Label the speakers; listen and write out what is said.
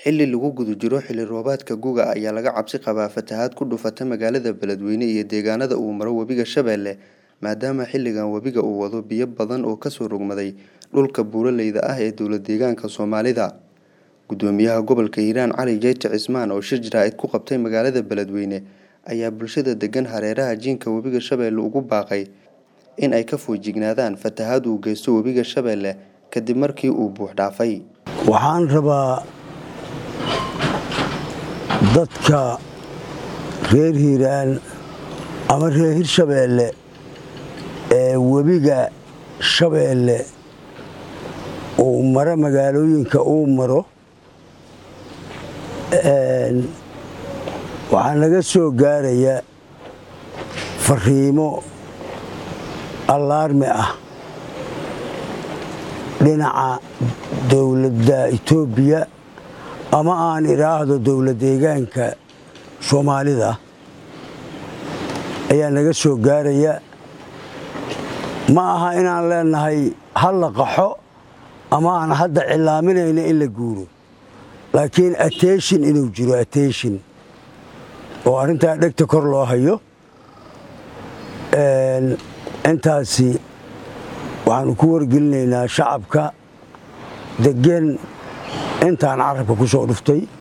Speaker 1: Xilli lagu guda jiro xilli roobaadka guga ayaa laga cabsi qabaa fatahaad ku dhufata magaalada Beledweyne iyo deegaanada uu maro webiga Shabeelle maadaama xilligan webiga uu wado biyo badan oo kasoo rogmaday dhulka buuraleyda ah ee dowlad-deegaanka Soomaalida. Gudoomiyaha gobolka Hiiraan Cali Jeyte Cismaan oo shir jaraa'id ku qabtay magaalada Beledweyne ayaa bulshada degan hareeraha jiinka webiga Shabeelle ugu baaqay in ay ka feejignaadaan fatahaad uu geysto webiga Shabeelle kadib markii uu buux dhaafay.
Speaker 2: waxaan rabaa dadka reer hiiraan ama reer hirshabeelle ee webiga shabeelle uu maro magaalooyinka uu maro waxaa naga soo gaaraya fariimo allaarmi ah dhinaca dowladda etoobiya ama aan idhaahdo dowlad deegaanka soomaalida ayaa naga soo gaaraya ma aha inaan leenahay hal la qaxo ama aan hadda cilaaminayna in la guuro laakiin attention inuu jiro attention oo arrintaa dhegta kor loo hayo intaasi waxaanu ku wargelinaynaa shacabka degan intaan carabka ku soo dhuftay